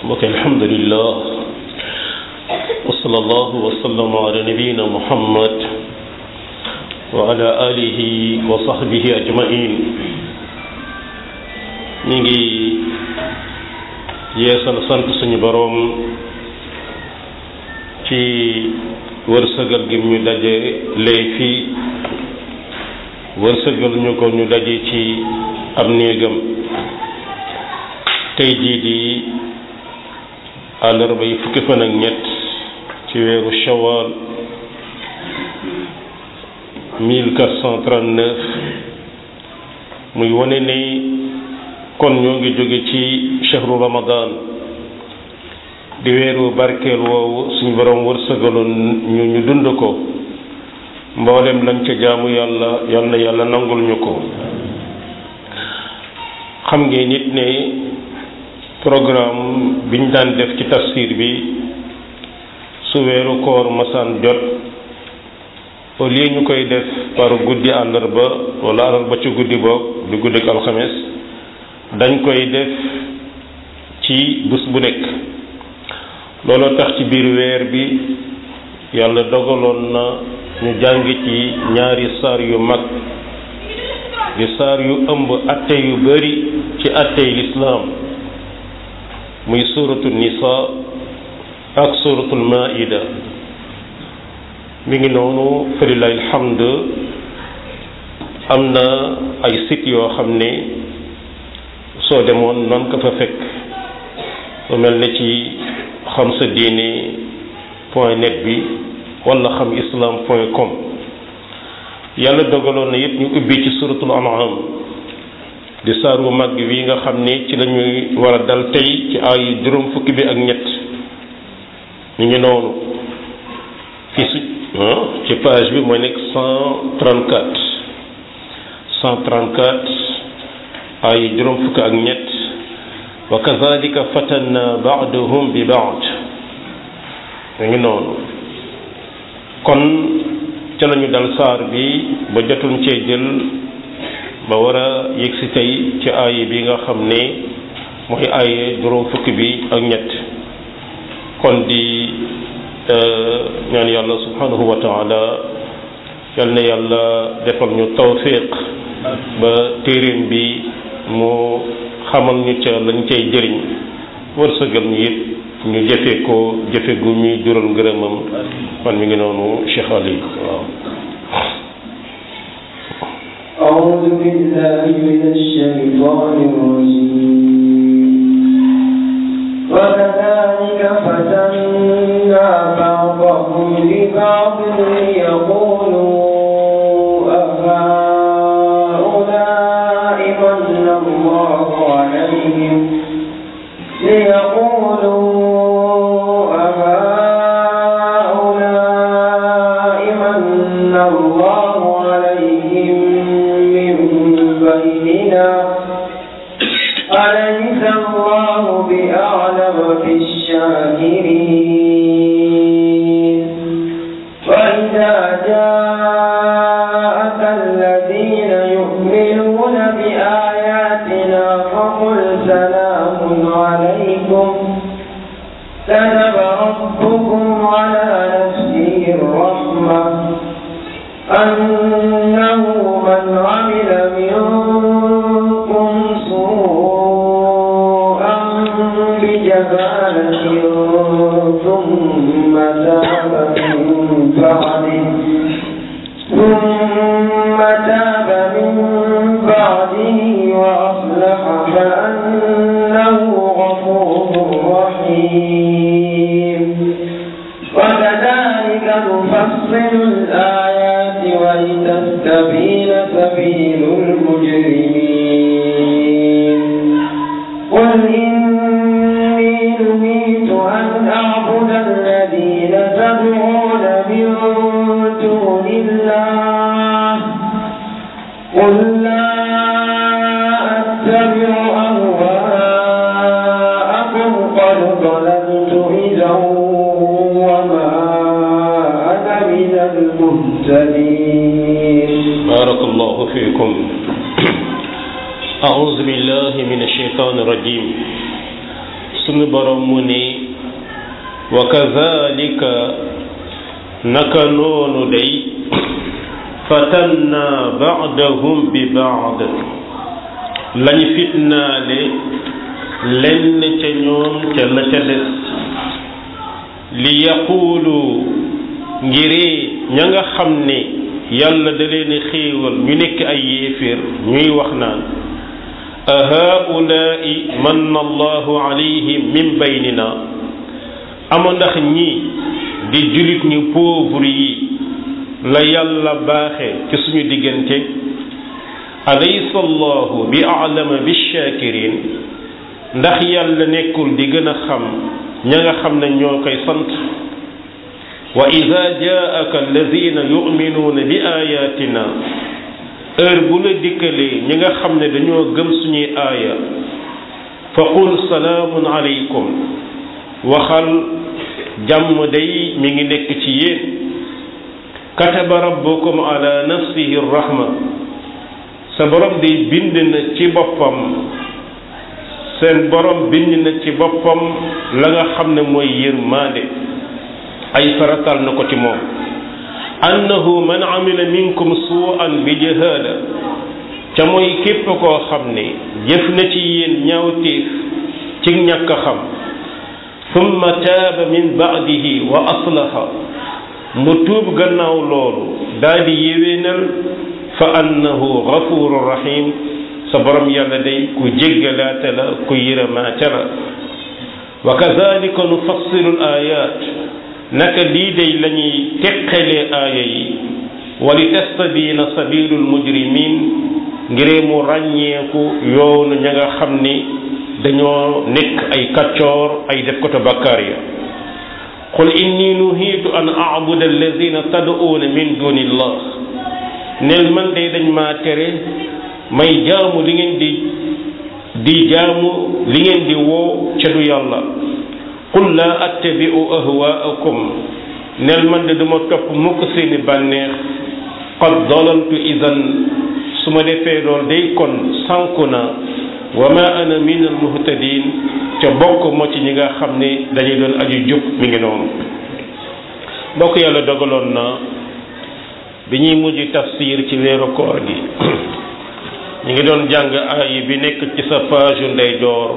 mbokk alhamdulillah wa sallallahu wa sallam ala nabiyina muhammad wa ala alihi wa sahbihi ajmain ñi ngi yeesal sant suñu boroom ci wërsëgal gi ñu daje lay fii wërsëgal ñu ko ñu daje ci ab néegam tey jii di àllarba yi fukki fan ak ñett ci weeru shawal 1439 muy wane ni kon ñoo ngi jóge ci shahru ramadan di weeru barkeel woowu suñu borom wërsëgaloon ñu ñu dund ko mboolem lañ ca jaamu yàlla yal na yàlla nangul ñu ko xam ngeen nit ne programme biñ daan def ci tafsir bi su weeru koor masaan jot au lieu ñu koy def par guddi àllarba wala àllarba ci guddi boog di guddi ak alxames dañ koy def ci bés bu nekk looloo tax ci biir weer bi yàlla dogaloon na ñu jàng ci ñaari saar yu mag di saar yu ëmb atte yu bari ci attey lislaam muy suratu nisa ak suratul maida mi ngi noonu falilahi alhamd am na ay site yoo xam ne soo demoon noon ko fa fekk lu mel ne ci xam sa diine point net bi wala xam islam point com yàlla dogaloon na yëpp ñu ubbi ci suratul an'am di saar wu mag wi nga xam ne ci lañuy war a dal tey ci ay juróom fukki bi ak ñett ñu ngi noonu fi su ci page bi mooy nekk cent trente quatre cent trente quatre ay juróom fukki ak ñett wa kazalika fatanna ba'dahum bi ba'd ñu ngi noonu kon ca lañu dal saar bi ba jotuñ cee jël ba war a yëg si tey ci aay bi nga xam ne mooy aaye juróom fukki bi ak ñett kon di ñaan yàlla subhanahu wa taala yal na yàlla defal ñu tawfiq ba téeréem bi mu xamal ñu ca lañ cay jëriñ wërsëgal ñu it ñu jëfe ko jëfe gu ñuy jural ngërëmam man mi ngi noonu Cheikh Ali waaw أعوذ بالله من الشيطان الرجيم وكذلك فتنا بعضهم لبعض ليقولوا أهؤلاء من الله عليهم ليقولوا أهؤلاء من الله عليهم من بيننا أليس الله بأعلم بالشاكرين وإذا جاءك الذين يؤمنون بآياتنا فقل سلام عليكم كتب ربكم على نفسه الرحمة أنه من عمل منكم سوءا بجهالة ثم تاب من بعده ثم تاب من بعده وأصلح فأنه غفور رحيم وكذلك نفصل الآيات ولتستبين سبيل المجرمين قل إني نهيت أن أعبد الذين تدعون من دون الله قل لا أتبع أهواءكم قد ضللت إذا وما أنا من المهتدين بارك الله فيكم أعوذ بالله من الشيطان الرجيم sunu borom mu ni wa kazalika naka noonu day fatanna baadahum bi baad lañ fitnaale lenn ca ñoom ca la ca des li yaquulu ngiri ña nga xam ne yàlla da leen xéewal ñu nekk ay yéeféer ñuy wax naan a haulaai manna allahu alayhim min baynina ama ndax ñi di julit ñu pauvre yi la yàlla baaxe ci suñu diggante alaysa allahu bi alama bi shakirin ndax yàlla nekkul di gën a xam ña nga xam ne ñoo koy sant wa ida jaaka alladina yuminuuna bi ayatina heure bu la dikkalee ñi nga xam ne dañoo gëm suñuy aaya fa qul salaamun aleykum waxal jàmm day mi ngi nekk ci yéen kataba rabbukum ala nafsihi rahma sa borom day bind na ci boppam seen borom bind na ci boppam la nga xam ne mooy yërmaande ay faratal na ko ci moom annahu man amila minkum suu'an bi jahaala ca mooy képp koo xam ne jëf na ci yéen ñaawteef ci ñàkk a xam summa taaba min baadihi wa aslaha mu tuub gannaaw loolu daal di yéwénal fa annahu gafuru rahim sa borom yàlla day ku jéggalaate la ku yërëmaate la wa kazalika nufassilu l ayat naka lii day la ñuy teqalee aaya yi wali tastabina sabilul mujrimin ngiree mu ràññeeku yoonu ña nga xam ni dañoo nekk ay kaccoor ay def ko ta bakkaar ya qul inni nuhiitu an abuda alladina tad'uuna min duni illah nel man day dañ maa tere may jaamu li ngeen di di jaamu li ngeen di woo ca du yàlla qul laa attabi'u ahwaakum nel man de duma topp mukk seeni bànneex qad dalaltu idan su ma defee lool day kon sànku na wa ma ana min al muhtadin ca bokk moo ci ñi nga xam ne dañuy doon aju jub mi ngi noonu bokk yàlla dogaloon na bi ñuy mujj tafsir ci weeru koor gi ñu ngi doon jàng aay bi nekk ci sa page yu ndeyjoor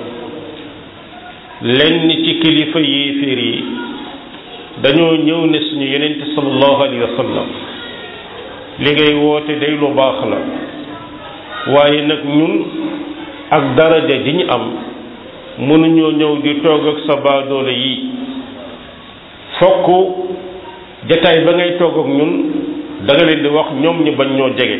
lenn ci kilifa yéeféer yi dañoo ñëw ne suñu yenente sallallahu alayhi wa sallam li ngay woote day lu baax la waaye nag ñun ak daraja ji ñu am mënuñoo ñëw di toog ak sa baadoole yi fokk jataay ba ngay toog ak ñun da nga leen di wax ñoom ñu bañ ñoo jege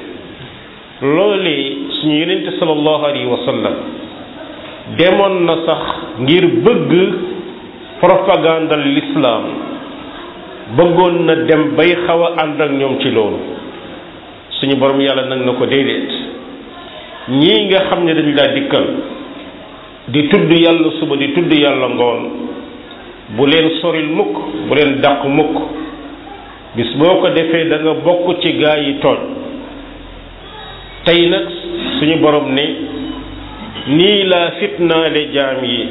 loolee suñu yenente sallallahu alayhi wa sallam demoon na sax ngir bëgg propagandal l'islam bëggoon na dem bay xaw a ànd ak ñoom ci loolu suñu borom yàlla nag na ko déedéet ñii nga xam ne dañu laa dikkal di tudd yàlla suba di tudd yàlla ngoon bu leen soril mukk bu leen dàq mukk bis boo ko defee da nga bokk ci gaa yi tooñ tey nag suñu borom ne nii laa fitnaale jaam yi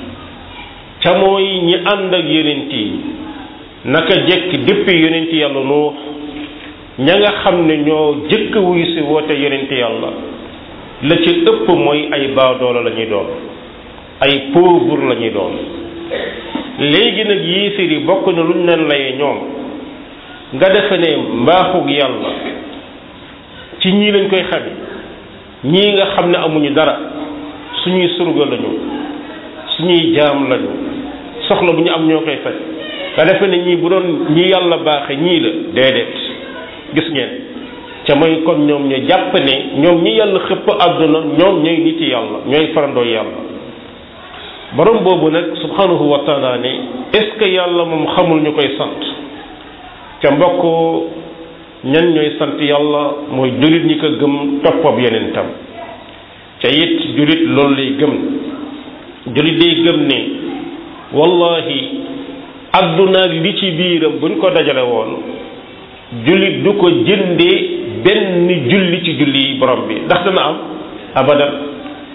ca mooy ñi ànd ak yonent yi naka jekk depuis yonent yàlla nuux ña nga xam ne ñoo jëkk wuyu si woote yonent yàlla la ci ëpp mooy ay baadoola la ñuy doon ay pauvre la ñuy doon léegi nag yéefir yi bokk na luñ leen layee ñoom nga defe ne mbaaxug yàlla ci ñii lañ koy xame ñii nga xam ne amuñu dara suñuy surga lañu suñuy jaam lañu soxla bu ñu am ñoo koy faj nga defe ne ñii bu doon ñi yàlla baaxe ñii la déedéet gis ngeen ca mooy kon ñoom ñu jàpp ne ñoom ñi yàlla xëpp àdduna ñoom ñooy nit yàlla ñooy farandoo yàlla borom boobu nag subhanahu wa taala ne est-ce que yàlla moom xamul ñu koy sant ca mbokk ñan ñooy sant yàlla mooy jullit ñi ko gëm toppab yeneen tam ca it jullit loolu lay gëm jullit day gëm ne wallahi adduna li ci biiram buñ ko dajale woon jullit du ko jëndee benn julli ci julli yi borom bi ndax dana am abadan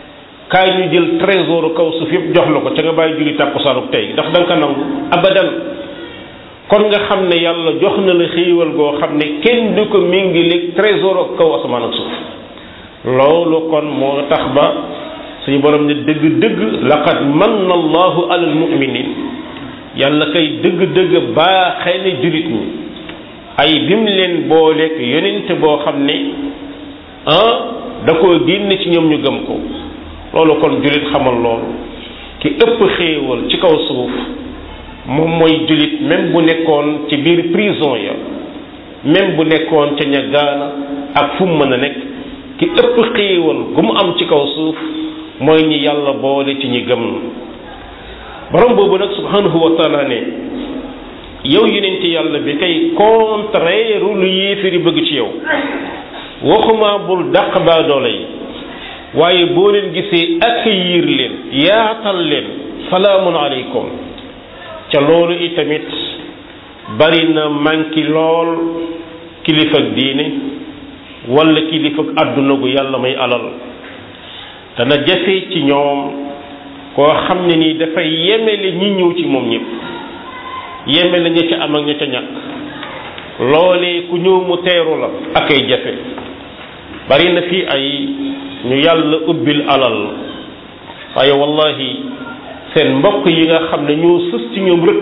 kaay ñu jël trésor kaw suuf yëpp jox la ko ca nga bàyyi julli tàkkusaanuk tey ndax da nga ko nangu abadan kon nga xam ne yàlla jox na la xéewal goo xam ne kenn du ko méngaleeg trésor ak kaw asamaan ak suuf loolu kon moo tax ba suñu borom ne dëgg-dëgg laqad manna allahu alal muminin yàlla kay dëgg-dëgg baaxee ne jullit ñi ay bim leen booleeg yonente boo xam ne ah da koo génne ci ñoom ñu gëm ko loolu kon jullit xamal loolu ki ëpp xéewal ci kaw suuf moom mooy jullit même bu nekkoon ci biir prison ya même bu nekkoon ca ña gaana ak fu mu mën a nekk ki ëpp xéewal gu mu am ci kaw suuf mooy ñi yàlla boole ci ñi gëm borom boobu nag subhanahu wa taala ne yow yonent yàlla bi kay contraire lu yéefiri bëgg ci yow waxuma bul dàq baadoole yi waaye boo leen gisee accueillir leen yaatal leen salaamun aleykum ca loolu itamit bari na manki lool kilifa diine wala kilifa àdduna gu yàlla may alal dana jafe ci ñoom koo xam ne nii dafay yemele ñi ñëw ci moom ñëpp yemele ña ca am ak ña ca ñàkk loolee ku ñëw mu teeru la ak ay jafe bari na fii ay ñu yàlla ubbil alal waaye wallahi seen mbokk yi nga xam ne ñoo sës ci ñoom rëkk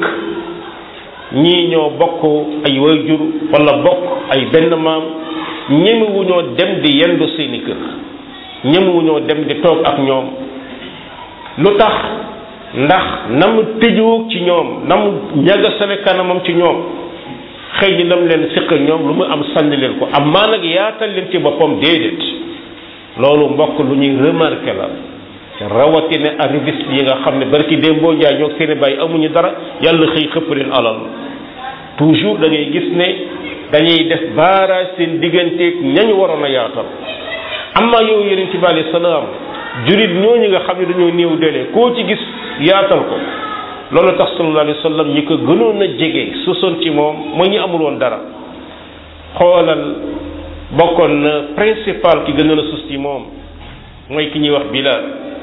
ñii ñoo bokk ay wayjur wala bokk ay benn maam ñemewuñoo dem di yendu seeni kër ñemewuñoo dem di toog ak ñoom lu tax ndax na mu tëjoo ci ñoom na mu ñagasale kanamam ci ñoom xëy na lam leen siq ñoom lu mu am sànni leen ko am maa nag yaatal leen ci boppam déedéet loolu mbokk lu ñuy remarqué la rawatina arriviste yi nga xam ne barki démboo njaay ñoo seeni bàyyi amuñu dara yàlla xëy xëpp leen alal toujours da ngay gis ne dañuy def baaraaj seen digganteeg ñañu waroon a yaatal amma yow yonent bi alayhi salaam jurit ñooñu nga xam ne dañoo néew dele koo ci gis yaatal ko loolu tax sallallahu alayhi wa sallam ñi ko gënoon a jege sosoon ci moom mooy ñu amul woon dara xoolal bokkoon na principal ki gënoon a sus ci moom mooy ki ñuy wax Bilal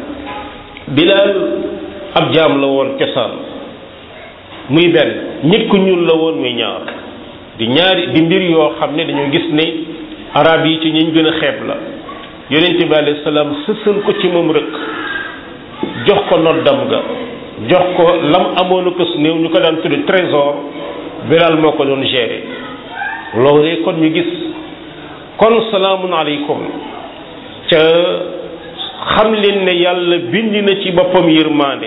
Bilal ab jaam la woon cosaan muy benn nit ku ñuul la woon muy ñaar di ñaari di mbir yoo xam ne dañoo gis ne arab yi ci ñiñ gën a xeeb la yonent bi alayhi salaam sësal ko ci moom rëkk jox ko noddam ga jox ko lam amoon ko su néew ñu ko daan tudde trésor Bilal moo ko doon gérer loolee kon ñu gis kon salaamun aleykum ca xam leen ne yàlla bind na ci boppam yërmaande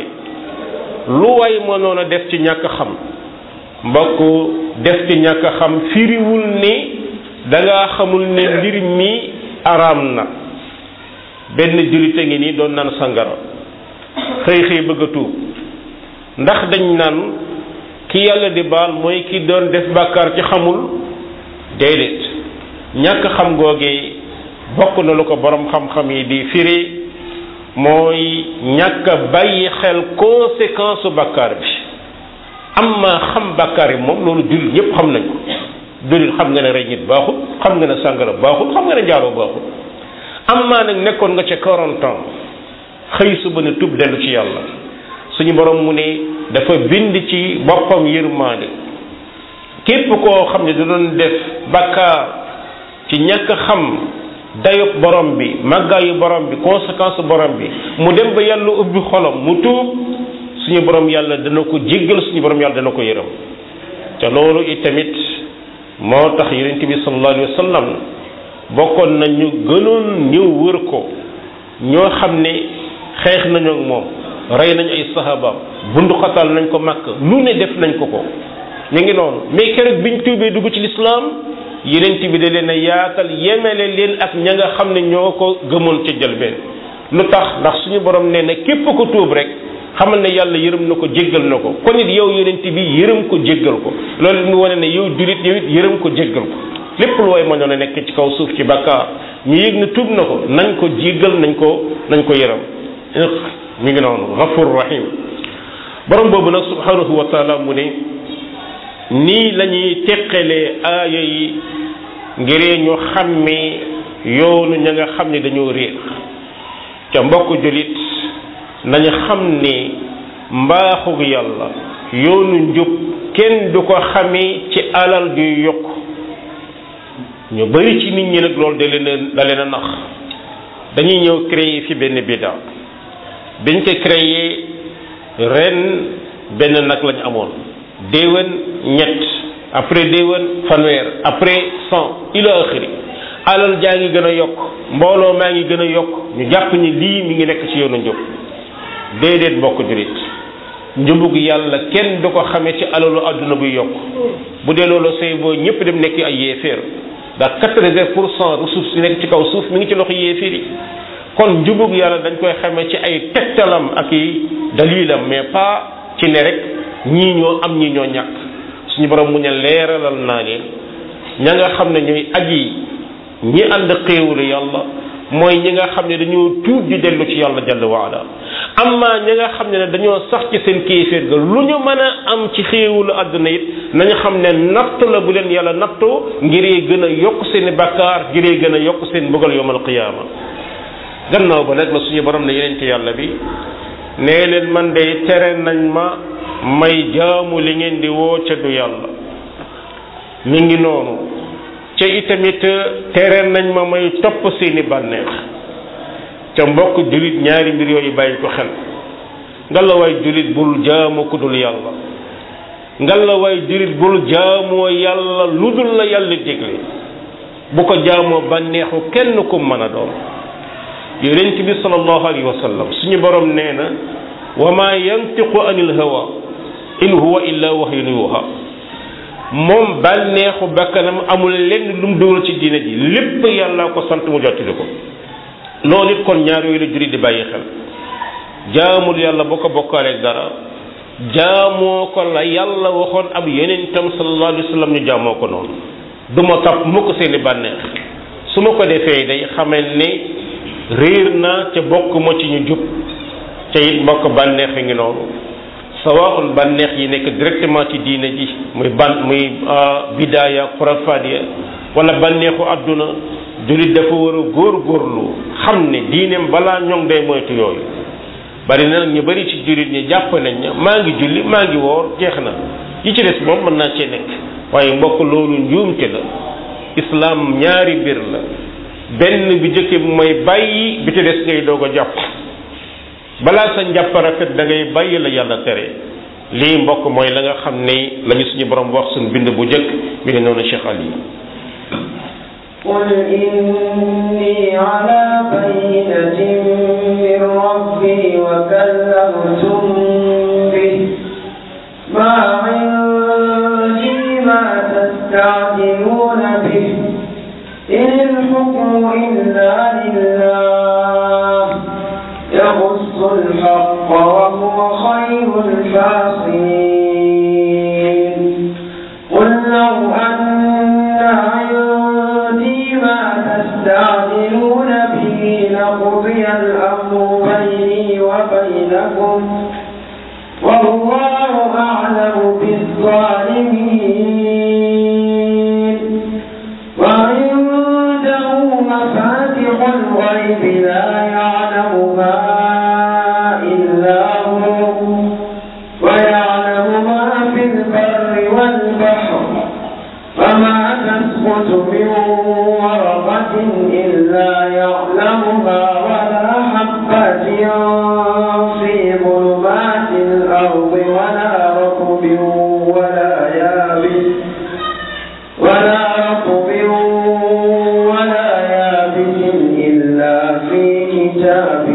lu way mënoon a def ci ñàkk xam mbokk def ci ñàkk xam firiwul ni danga xamul ne mbir mi araam na benn jullit a ngi nii doon naan sangara xëy xëy bëgg a tuub ndax dañ naan ki yàlla di baal mooy ki doon def bàkkaar ci xamul déedéet ñàkk xam googee bokk na lu ko borom xam-xam yi di firi mooy ñàkk a bàyyi xel conséquence su bàkkaar bi amma xam bàkkaar yi moom loolu jullit ñëpp xam nañ ko jullit xam nga ne rey nit baaxul xam nga ne sàngara baaxul xam nga ne njaaloo baaxul amma nag nekkoon nga ca 40 ans xëy suba ne tub dellu ci yàlla suñu borom mu ne dafa bind ci boppam yërmaande képp koo xam ne da doon def bàkkaar ci ñàkk xam dayob borom bi màggaayu borom bi conséquence borom bi mu dem ba yàlla ubbi xolam mu tuub suñu borom yàlla dana ko jéggal suñu borom yàlla dana ko yërëm te loolu itamit moo tax yonent bi sallallahu alayhi wa sallam bokkoon na ñu gënoon ñëw wër ko ñoo xam ne xeex nañu ak moom rey nañ ay sahabaam bunduxatal nañ ko màkk lu ne def nañ ko ko ñu ngi noonu mais keroog biñ tuubee dugg ci lislaam yenent bi da leen a yaatal yemele leen ak ña nga xam ne ñoo ko gëmoon ca jëlbeen lu tax ndax suñu borom nee na képp ko tuub rek xamal ne yàlla yërëm na ko jéggal na ko kon it yow yenent bi yërëm ko jéggal ko loolu mu wane ne yow julit yow it yërëm ko jéggal ko lépp lu way mënoon a nekk ci kaw suuf ci bakkaar ñu yëg ne tuub na ko nañ ko jéggal nañ ko nañ ko yërëm mi ngi noonu ghafur rahim borom boobu nag subhanahu wa taala mu ne nii la ñuy teqalee aaya yi ngir ñu xàmmee yoonu ña nga xam ne dañoo réer ca mbokk julit nañu xam ni mbaaxug yàlla yoonu njub kenn du ko xamee ci alal juy yokk ñu bari ci nit ñi nag loolu da leen a da leen a nax dañuy ñëw créer fi benn bidda biñ ko créer ren benn nag lañ amoon déwén ñett après déwén fanweer après cent ila axiri alal jaa ngi gën a yokk mbooloo maa ngi gën a yokk ñu jàpp ni lii mi ngi nekk ci yoonu njub déedéet mbokk jurit njubug yàlla kenn du ko xamee ci alalu àdduna buy yokk bu dee loolu say boo ñëpp dem nekk ay yéeféer ndax quatre-vingt pour cent ressources yi nekk ci kaw suuf mi ngi ci loxo yéeféer yi kon njubug yàlla dañ koy xamee ci ay tegtalam ak i dalilam mais pas ci ne rek ñii ñoo am ñii ñoo ñàkk suñu borom mu ne leeralal naa leen ña nga xam ne ñooy aji ñi ànd xéewulu yàlla mooy ñi nga xam ne dañoo tuub di dellu ci yàlla jalla waala amma ñi nga xam ne dañoo sax ci seen kéeféer ga lu ñu mën a am ci xéewulu àdduna it nañu xam ne nattu la bu leen yàlla nattoo ngiree gën a yokk seen i bakkaar ngiree gën a yokk seen bëggal yowmal qiyaama gannaaw ba nag la suñu borom ne yeneen ci yàlla bi nee leen man de tere nañ ma may jaamu li ngeen di woo ca du yàlla mi ngi noonu ca itamit tere nañ ma may topp seeni bànneex ca mbokk jullit ñaari mbir yooyu bàyyi ko xel ngalawaay jullit bul jaamu ku dul yàlla ngalawaay jullit bul jaamoo yàlla lu dul la yàlla dégle bu ko jaamoo bànneexu kenn ku mën a doon yonent bi sallallahu alayhi wa sallam suñu borom nee na wa ma yantiqu anil hawa in huwa illa wahyun yuha moom bànneexu bakkanam amul lenn lu mu dugal ci diine ji lépp yàlla ko sant mu jottali ko loolu it kon ñaar yooyu la juri di bàyyi xel jaamul yàlla boo ko bokkaaleeg dara jaamoo ko la yàlla waxoon ab yonentam sallallahu alayhi wa sallam ñu jaamoo ko noonu du ma topp mukk seeni bànneex su ma ko defee day xamal ne réer naa ca bokk ma ci ñu jub ca it mbokk bànneex yi ngi noonu sawaun bànneex yi nekk directement ci diine ji muy ban muy bidaaya xurafaat ya wala bànneexu àdduna jullit dafa war a góor góorlu xam ne diineem balaa ñoŋ day moytu yooyu bari na nag ñu bari ci jullit ñi jàpp nañ ne maa ngi julli maa ngi woor jeex na yi ci des moom mën naa cee nekk waaye mbokk loolu njuumte la islaam ñaari mbir la benn bi jëkke bi mooy bàyyi bi ci des ngay doog a jàpp balaa sa njàpp rafet da ngay bàyyi la yàlla tere lii mbokk mooy la nga xam ne lañu suñu borom wax suñu bind bu jëkk mi ngi noonu Cheikh Ali قل إني على بينة من ربي وكلمتم به ما عندي ما تستعجلون به إن الحكم إلا لله يقص الحق وهو خير الفاصلين قل لو أن عندي ما تستعجلون به لقضي الأمر بيني وبينكم والله أعلم بالظالمين وعنده مفاتح الغيب لا يعلمها إلا هو ويعلم ما في البر والبحر وما تسقط من ورقة إلا يعلمها ولا حبة في ظلمات الأرض ولا رطب ولا يابس ولا رطب ولا يابس إلا في كتاب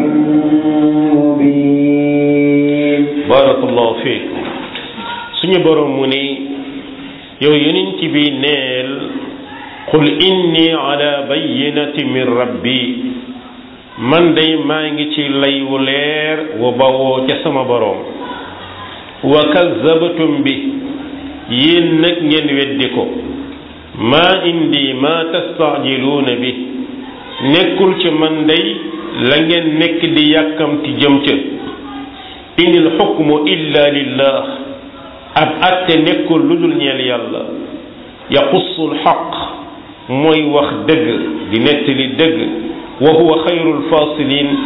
مبين barakallahu fiik suñu borom mu ni yow yonent bi neel qul inni ala bayyinati min rabbi man day maa ngi ci lay wu leer wu bawoo ca sama borom wa kazzabatum bi yéen nag ngeen weddi ko maa indi ma tastaajiluuna bi nekkul ci man day la ngeen nekk di yàkkamti jëm ca inil xukmu illa lillah ab atte nekkul lu dul ñeel yàlla yaqussul xaq mooy wax dëgg di nettali dëgg wa huwa xayrul fasilin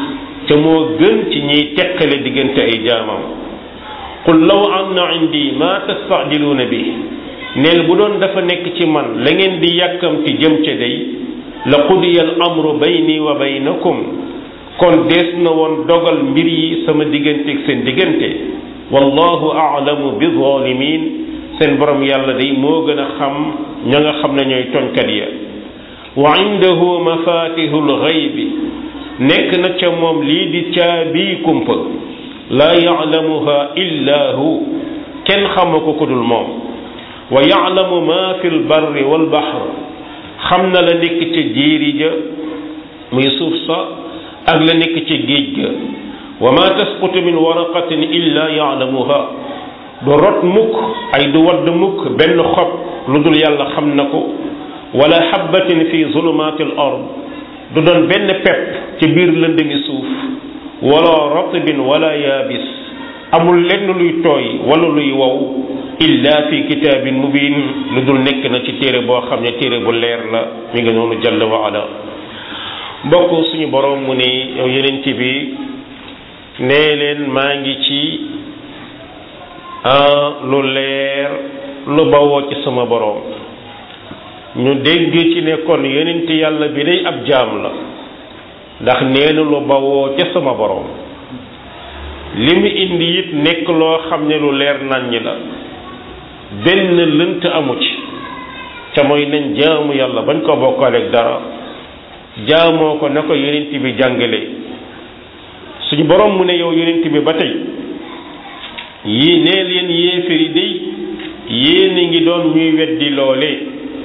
ca moo gën ci ñiy teqale diggante ay jaamam qul law anna indi ma tastaajiluuna bi neel bu doon dafa nekk ci man la ngeen di yàkkamti jëm ca day la qudiya al amru bayni wa baynakum kon dees na woon dogal mbir yi sama diggante ak seen diggante wallahu aalamu bi zalimin seen borom yàlla day moo gën a xam ña nga xam ne ñooy toñkat ya wa indahu mafatihul ghaybi nekk na ca moom lii di caabi kumpa laa ya'lamuha illa hu kenn xamu ko ku dul moom wa ya'lamu ma fi lbarri walbahr xam na la nekk ca jéeri ja muy suuf sa ak la nekk ca géej ga wa ma tasqutu min waraqatin illa ya'lamuha du rot mukk ay du wadd mukk benn xob lu dul yàlla xam na ko wala xabbatin fi zulumaati al ard du doon benn pepp ci biir lëndëmi suuf wala ratbin wala yaabis amul lenn luy tooy wala luy wow illa fi kitaabin mubin lu dul nekk na ci téere boo xam ne téere bu leer la mi ngi noonu jalla wa ala mbokk suñu borom mu ne yow yenent bi nee leen maa ngi ci lu leer lu bawoo ci sama borom ñu dégg ci ne kon yonent yàlla bi day ab jaam la ndax nee na lu bawoo ca sama borom li mu indi it nekk loo xam ne lu leer naññ la benn lënt amu ci ca mooy nañ jaamu yàlla bañ ko bokkaaleeg dara jaamoo ko na ko yonent bi jàngale suñu borom mu ne yow yonent bi ba tey yii nee leen yéeféri day yéen a ngi doon ñuy weddi loolee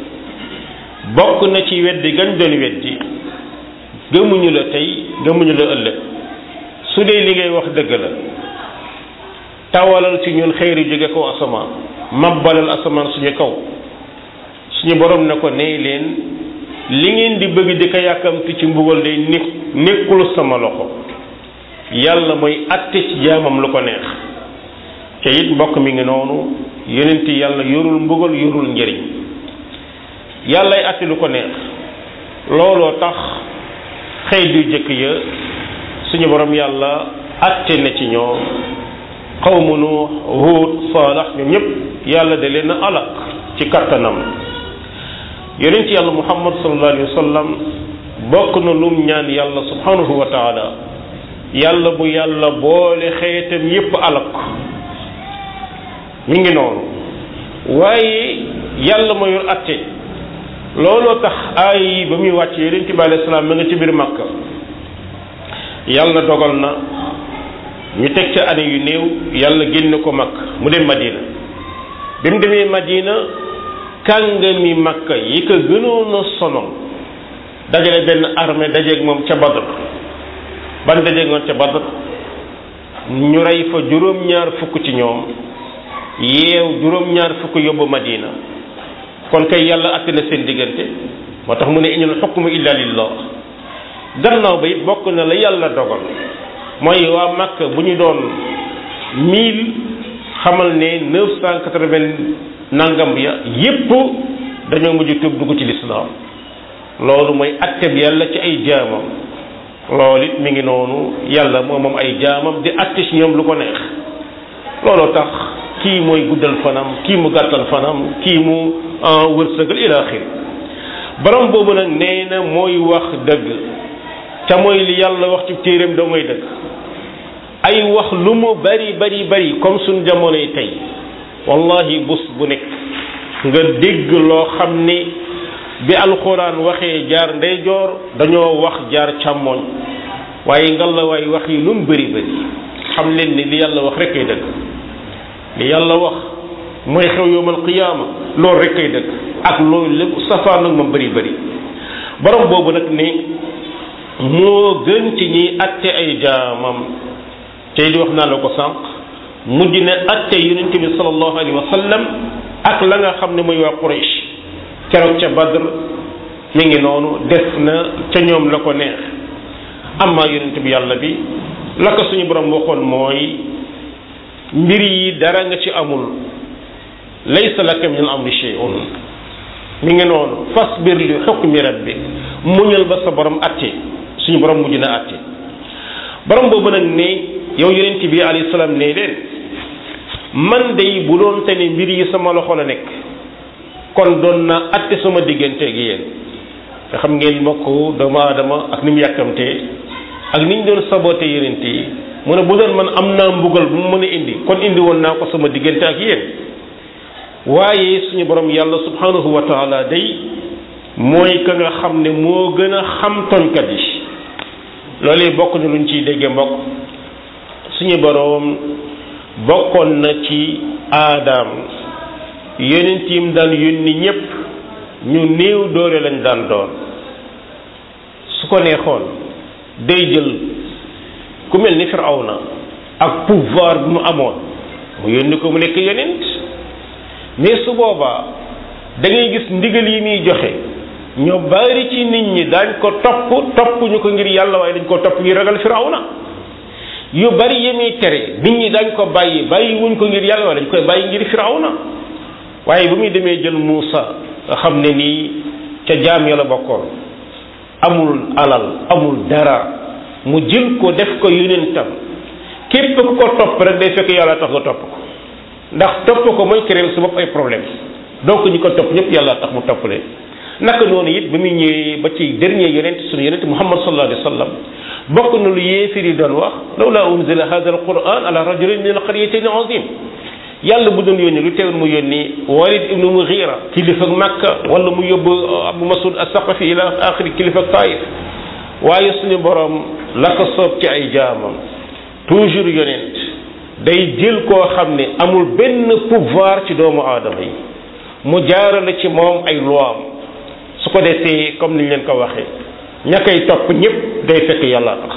bokk na ci weddi gañ doon weddi gëmuñu la tey gëmuñu la ëllëg su dee li ngay wax dëgg la tawalal ci ñun xeeru jóge kaw asamaan mabbalal asamaan suñu kaw suñu borom ne ko nee leen li ngeen di bëgg di ko yàkkamti ci mbugal day nekk nekkul sama loxo yàlla mooy atte ci jaamam lu ko neex te it mbokk mi ngi noonu yonent yàlla yorul mbugal yorul njëriñ yàllay atte lu ko neex looloo tax xëy du jëkk ya suñu borom yàlla atte na ci ñoom xawmu nuux huut saalax ñoom ñëpp yàlla da leen a alak ci kattanam yonent yàlla muhammad sallallahu alayhi wa sallam bokk na lum ñaan yàlla subhanahu wa taala yàlla bu yàlla boole xeetam yépp alak mi ngi noonu waaye yàlla ma yor atte looloo tax aay yi ba muy wàcc yonent bi alayhi salaam ma nga ci biir Makka yàlla dogal na ñu teg ca année yu néew yàlla génn ko Makka mu dem Madina bi mu demee Madina kàngami Makka yi ko gënoon a sonal dajale benn armée dajeeg moom ca Badr ban dajeeg moom ca Badr ñu rey fa juróom-ñaar fukk ci ñoom yeew juróom-ñaar fukk yóbbu Madina kon kay yàlla àtte na seen diggante moo tax mu ne inal xukmu illa lillah gannaaw ba it bokk na la yàlla dogal mooy waa Makka bu ñu doon mille xamal ne neuf cent quatre-vingt nangam ya yépp dañoo mujj tuub dugg ci lislaam loolu mooy àtte bi yàlla ci ay jaamam loolu it mi ngi noonu yàlla moom moom ay jaamam di àtte ci ñoom lu ko neex looloo tax kii mooy guddal fanam kii mu gàttal fanam kii mu wërsëgal ila axir borom boobu nag nee na mooy wax dëgg ca mooy li yàlla wax ci téeréem doo mooy dëgg ay wax lu mu bari bari bari comme suñ jamonoy tey wallahi bus bu nekk nga dégg loo xam ni bi alxuraan waxee jaar ndeyjoor dañoo wax jaar càmmoñ waaye ngalla waay wax yi lu mu bari bari xam leen ni li yàlla wax rek ay dëgg li yàlla wax mooy xew yowmal qiyaama loolu rek ay dëgg ak loolu lépp safaan nag moom bari bari borom boobu nag ni moo gën ci ñiy atte ay jaamam tey di wax naa la ko sànq mujj ne atte yonent bi sallallahu alayhi wa sallam ak la nga xam ne mooy waa Quraysh keroog ca Badr mi ngi noonu def na ca ñoom la ko neex amma yonent bi yàlla bi la ko suñu borom waxoon mooy mbir yi dara nga ci amul laysa laka min al amri shay'un mi ngi noonu fasbir li hukmi rabbik muñal ba sa borom atte suñu borom mujj na atte borom boobu nag ne yow yonent bi alayhi salaam ne leen man day bu doon te ne mbir yi sama loxo la nekk kon doon na atte sama diggante gi yéen nga xam ngeen mbokk doomu aadama ak ni mu yàkkamtee ak ni ñu doon saboté yonent yi mu ne bu doon man am naa mbugal bu mu mën a indi kon indi woon naa ko sama diggante ak yéen waaye suñu borom yàlla subhanahu wa taala day mooy ka nga xam ne moo gën a xam toñkat yi loolu bokk na luñ ciy dégge mbokk suñu borom bokkoon na ci aadaam yonent yim daan yónni ñépp ñu néew doole lañ daan doon su ko neexoon day jël ku mel ni Firawna ak pouvoir bi mu amoon mu yónni ko mu nekk yonent mais su boobaa da ngay gis ndigal yi muy joxe ñoo bari ci nit ñi daañ ko topp topp ñu ko ngir yàlla waaye dañ ko topp ngir ragal Firawna yu bari yi muy tere nit ñi dañ ko bàyyi bàyyi wuñ ko ngir yàlla waaye dañ koy bàyyi ngir Firawna waaye bu muy demee jël Muusa nga xam ne nii ca jaam ya la bokkoon amul alal amul dara mu jël ko def ko yonentam képp ku ko topp rek day fekk yàlla tax nga topp ko ndax topp ko mooy créer sa bopp ay problème donc ñi ko topp ñëpp yàlla tax mu topp leen naka noonu it ba muy ñëwee ba ci dernier yonent sunu yonent Muhammad sallallahu alayhi wa sallam bokk na lu yéefir yi doon wax lawla unzila hadha alquran ala rajulin min alqaryatayn azim yàlla bu doon yónni lu teewul mu yónni Walid ibnu Mughira kilifa Makka wala mu yóbbu Abu Masud as-Saqafi ila axiri kilifa Taif waaye suñu borom la ko soob ci ay jaamam toujours yonent day jël koo xam ne amul benn pouvoir ci doomu aadama yi mu jaarale ci moom ay loam su ko defee comme niñ leen ko waxee ña koy topp ñëpp day fekk yàlla tax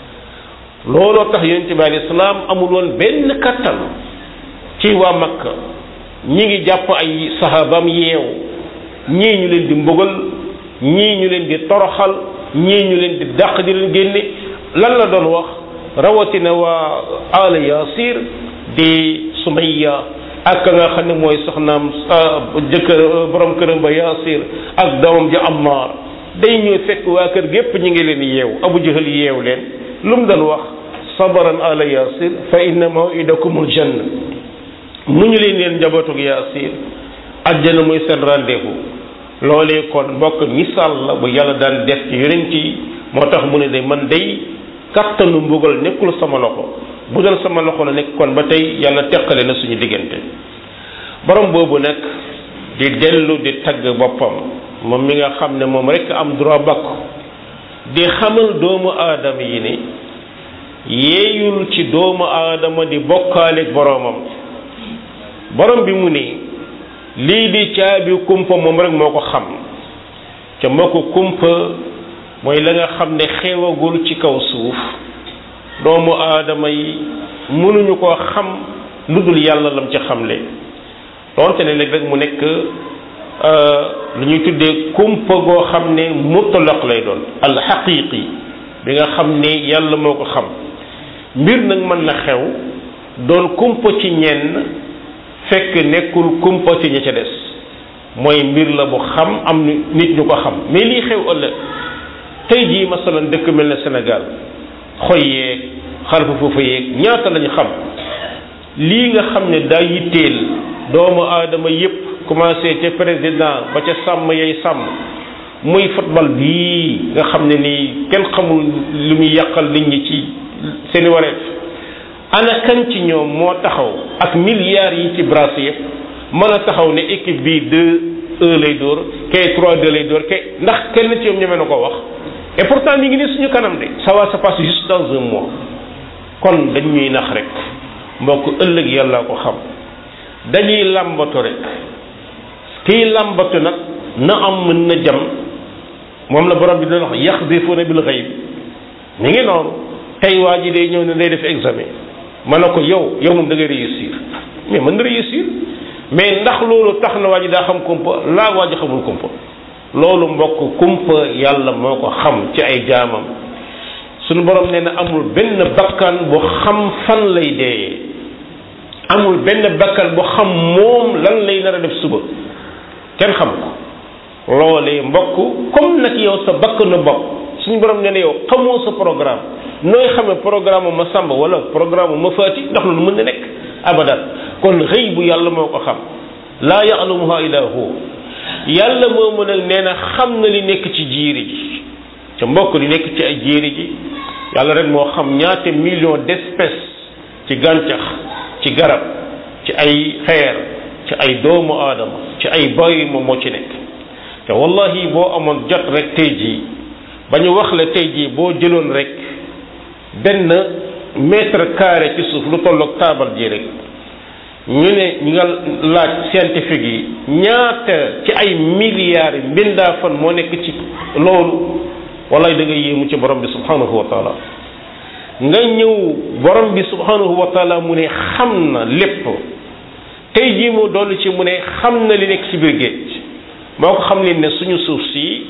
looloo tax yonent bi alayhi salaam amul woon benn kattan ci waa Makka ñi ngi jàpp ay sahabam yeew ñii ñu leen di mbugal ñii ñu leen di toroxal ñii ñu leen di dàq di leen génne lan la doon wax rawatina waa ala yasir di sumayya ak nga xam ne mooy soxnaam jëkkër borom këram ba yasir ak doomam ja ammar day ñëw fekk waa kër gépp ñi ngi leen yeew abu jahal yeew leen lu mu doon wax sabaran ala yasir fa inna mawidakumul janna mu ñu leen leen njabootug yasir àjjana muy seen rendez-vous loolee kon mbokk misaal la bu yàlla daan def ci yonent yi moo tax mu ne de man day kattanu mbugal nekkul sama loxo bu doon sama loxo la nekk kon ba tey yàlla teqale na suñu diggante borom boobu nag di dellu di tagg boppam moom mi nga xam ne moom rekk am droit bakku di xamal doomu aadama yi ni yeeyul ci doomu aadama di bokkaaleeg boroomam borom bi mu ni lii di caabi kumpa moom rek moo ko xam ca moo ko kumpa mooy la nga xam ne xewagul ci kaw suuf doomu aadama yi mënuñu koo xam lu dul yàlla lam ci xamle donte ne léeg rek mu nekk lu ñuy tuddee kumpa goo xam ne mutlaq lay doon al xaqiqi bi nga xam ne yàlla moo ko xam mbir nag mën na xew doon kumpa ci ñenn fekk nekkul kumpa ci ña ca des mooy mbir la bu xam am nit ñu ko xam mais lii xew ëllëg tey jii masalan dëkk mel ne Sénégal xoy yeeg xarfa foofa yeeg ñaata lañu xam lii nga xam ne daa yitteel doomu aadama yépp commencé ca président ba ca sàmm yay sàmm muy football bii nga xam ne nii kenn xamul lu muy yàqal nit ñi ci seeni wareef ana kan ci ñoom moo taxaw ak milliards yi ci brassé yëpp mën a taxaw ne équipe bii deux un lay dóor kay trois deux lay dóor kay ndax kenn ci ñoom ñeme na ko wax et pourtant mi ngi ni suñu kanam de ça va se passer juste dans un mois kon dañ ñuy nax rek mbokk ëllëg yàlla ko xam dañuy làmbatu rek kiy làmbatu nag na am mën na jam moom la borom bi doon wax yaxdifuuna bil xayb mi ngi noonu tey waa ji day ñëw ne day def examen ma ne ko yow yow moom da ngay réussir mais mën na réussir mais ndax loolu tax na waa ji daa xam kumpa laa waa ji xamul kumpa loolu mbokk kumpa yàlla moo ko xam ci ay jaamam suñu borom nee na amul benn bakkan bu xam fan lay deeyee amul benn bakkan bu xam moom lan lay nar a def suba kenn xam ko loolee mbokk comme nag yow sa bakkanu bopp suñu borom nee na yow xamoo sa programme nooy xamee programme ma sàmba wala programme ma faati ndax loolu mën na nekk abadan kon xëy bu yàlla moo ko xam laa ya'lamuha illa hu yàlla moomu nag nee na xam na li nekk ci jiiri ji ca mbokk li nekk ci ay jiiri ji yàlla rek moo xam ñaata million d'espèces ci gàncax ci garab ci ay xeer ci ay doomu aadama ci ay bàyyi moom moo ci nekk te wallahi boo amoon jot rek tey jii ba ñu wax la tey jii boo jëloon rek benn mètre carré ci suuf lu tolloog taabal ji rek ñu ne ñu nga laaj scientifique yi ñaata ci ay milliards yi mbindaa fan moo nekk ci loolu wallahi da nga yéemu ci borom bi subhanahu wa taala nga ñëw borom bi subhanahu wa taala mu ne xam na lépp tey jii mu dolli ci mu ne xam na li nekk ci biir géej moo ko xam ne ne suñu suuf si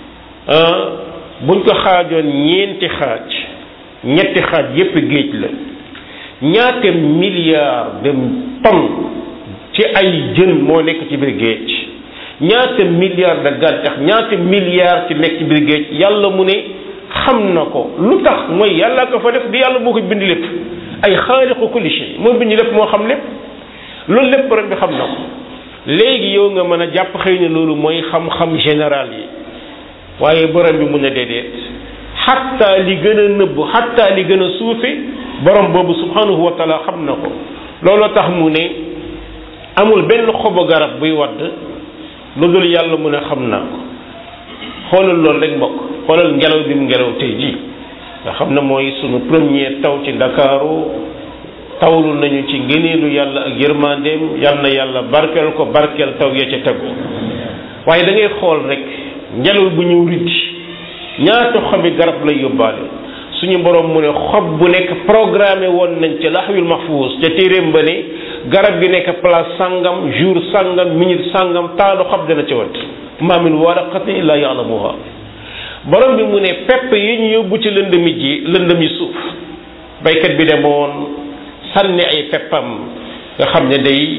buñ ko xaajoon ñeenti xaaj ñetti xaaj yépp géej la ñaata milliards de tonnes ci ay jën moo nekk ci biir géej ñaata milliards de gàncax ñaata milliards ci nekk ci biir géej yàlla mu ne xam na ko lu tax mooy yàlla ko fa def di yàlla moo ko bind lépp ay xaaliqu kulli shay moo bind lépp moo xam lépp loolu lépp borom bi xam na ko léegi yow nga mën a jàpp xëy na loolu mooy xam-xam général yi waaye borom bi mun a déedéet xatta li gën a nëbb xatta li gën a suufe borom boobu subhanahu wa taala xam na ko looloo tax mu ne amul benn xobu garab buy wadd lu dul yàlla mu ne xam naa ko xoolal loolu rek mbokk xoolal ngelaw bi mu ngelaw tey jii nga xam ne mooy sunu premier taw ci ndakaaru tawlu nañu ci ngëneelu yàlla ak yërmandeem yal na yàlla barkeel ko barkeel taw ya ca tegu waaye da ngay xool rek ngelaw bu ñëw riddi ñaata xobi garab lay yóbbaale suñu borom mu ne xob bu nekk programmé woon nañ ci laxwil mahfuus ca téeréem ba ne garab gi nekk place sangam jour sangam minute sangam taalu xob dana ci wat ma min waraqatin illa ya'lamuha borom bi mu ne pepp yi ñu yóbbu ci lëndëmi ji lëndëmi suuf baykat bi demoon sànni ay peppam nga xam ne day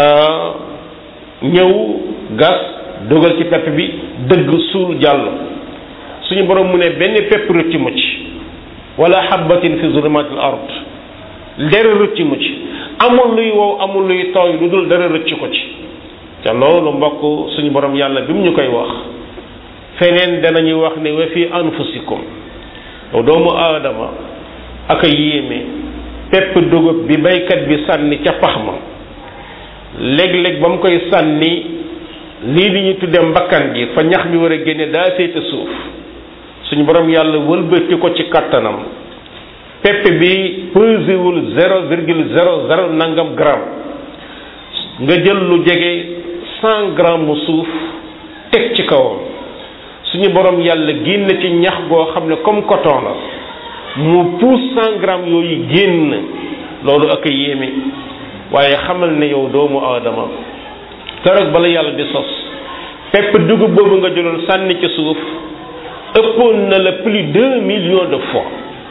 ñëw gas dugal ci pepp bi dëgg suul jàll suñu borom mu ne benn pepp rëcc mu ci wala habbatin fi zulumatil ard dara rëcc mu ci amul luy wow amul luy tooy lu dul dara rëcc ko ci te loolu mbokk suñu borom yàlla bi mu ñu koy wax feneen danañuy wax ne wa fi anfusikum yow doomu aadama ak a yéeme pepp dugub bi baykat bi sànni ca pax ma léeg-léeg ba mu koy sànni lii li ñu tudde mbakkan gi fa ñax mi war a génne daa féete suuf suñu borom yàlla wëlbati ko ci kattanam pepp bi pesewul zéro virgule zéro zéro nangam gramme nga jël lu jege cent grammes mu suuf teg ci kawam suñu borom yàlla génn ci ñax goo xam ne comme coton la mu pousse cent grammes yooyu génn loolu ak a yéeme waaye xamal ne yow doomu aadama keroog bala yàlla di sos pepp dugub boobu nga jëloon sànni ci suuf ëppoon na la plus deux millions de fois